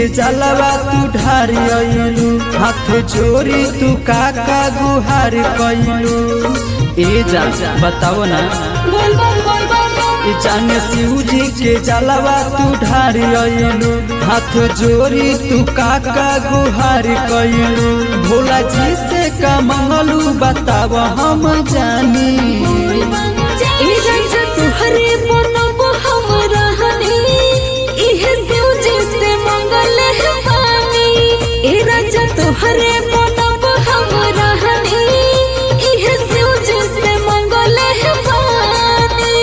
के जलवा तू ढारी अइलू हाथ जोड़ी तू काका गुहार कइलू ए जा बताओ ना बोल बोल बोल बोल ए जाने शिव जी के जलवा तू ढारी अइलू हाथ जोड़ी तू काका गुहार कइलू भोला जी से का मंगलू बताव हम जानी ए राजा तुहरे बनब हम रहनी इहे शिव जी से मंगल है पानी ए राजा तुहरे बनब हम रहनी इहे शिव जी से मंगल है पानी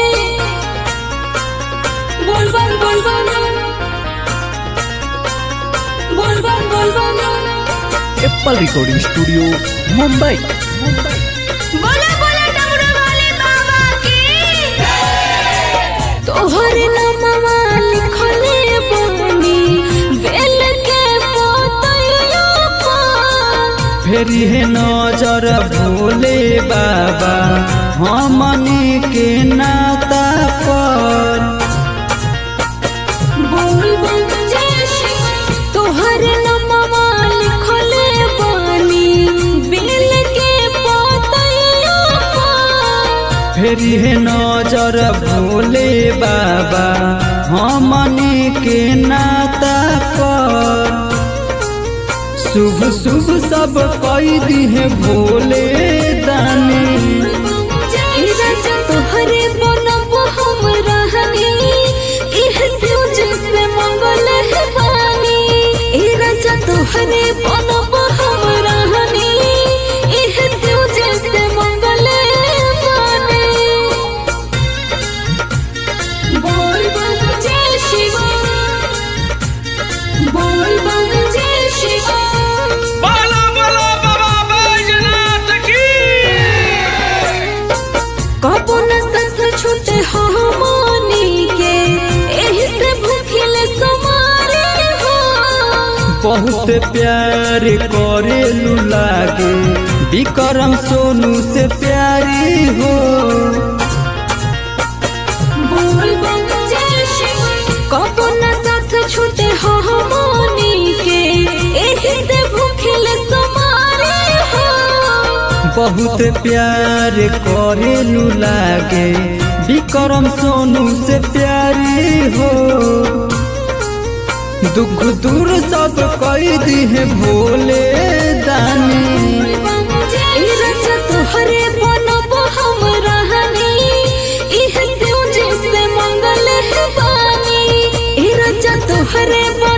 बोल बोल बोल बोल बोल बोल बोल बोल एप्पल रिकॉर्डिंग स्टूडियो मुंबई बोले बोले डमरू वाले बाबा की तोहर नामवा लिखले बानी बेल के पोतैया पर फेरी है नजर भोले बाबा हमनी के नाता पर बोल बोल जय शिव तोहर नामवा लिखले बानी बेल के पोतैया पर फेरी है नजर भोले बाबा हमनी के नाता पर शुभ शुभ सब कई दी है भोले दानी ए राजा तोहरे बनब हम रहनी इह शिव जी से मंगल है पानी ए राजा तोहरे बनब हम रहनी इह शिव जी से मंगल है पानी बोल बोल जय शिव बोल बोल जय शिव बाला बाला बाबा बैजनाथ की कबो न सस छूटे हो मोनी के एही से भूखिल समारे हो बहुत प्यार करेलू लागे विक्रम सोनू से प्यारी हो बोल बोल जय शिव कबो न सस छूटे हो मोनी के एही से भूखिल समारे हो बहुत प्यार करेलू लागे विक्रम सोनू से प्यारी हो दुख दूर सब कई दी है भोले दानी ए राजा तोहरे बनब हम रहनी इह शिव जी से मंगल है पानी ए राजा तोहरे